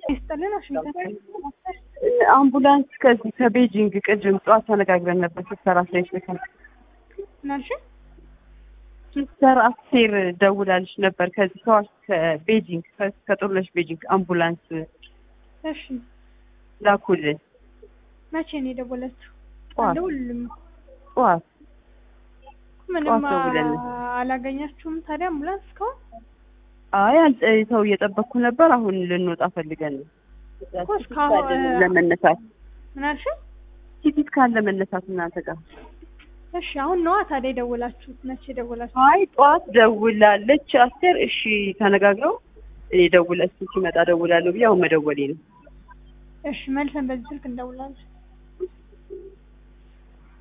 ይስጥልን። ዋሽንግተን አምቡላንስ ከዚህ ከቤጂንግ ቅድም ጠዋት ተነጋግረን ነበር። ሲስተር አስሬሽ ልካል ናልሽ ሲስተር አስቴር ደውላልሽ ነበር። ከዚህ ከዋሽ ከቤጂንግ ከጦርነሽ ቤጂንግ አምቡላንስ እሺ፣ ላኩልን መቼ ነው የደወለችው? ጠዋት አልደውልም። ጠዋት ምንም ጠዋት ደውለን። አላገኛችሁም ታዲያ አምቡላንስ እስካሁን? አይ አልጠ- ሰው እየጠበቅኩ ነበር። አሁን ልንወጣ ፈልገን ነው እኮ እስካሁን ለመነሳት ምን አልሽ? ቲኬት ካለ ለመነሳት እናንተ ጋር እሺ፣ አሁን ነዋ ታዲያ የደወላችሁት። መቼ ደወላችሁ? አይ ጠዋት ደውላለች አስቴር። እሺ ተነጋግረው እኔ ደውለ እሱ ሲመጣ ደውላለሁ ብዬ አሁን መደወሌ ነው። እሺ፣ መልሰን በዚህ ስልክ እንደውላለን።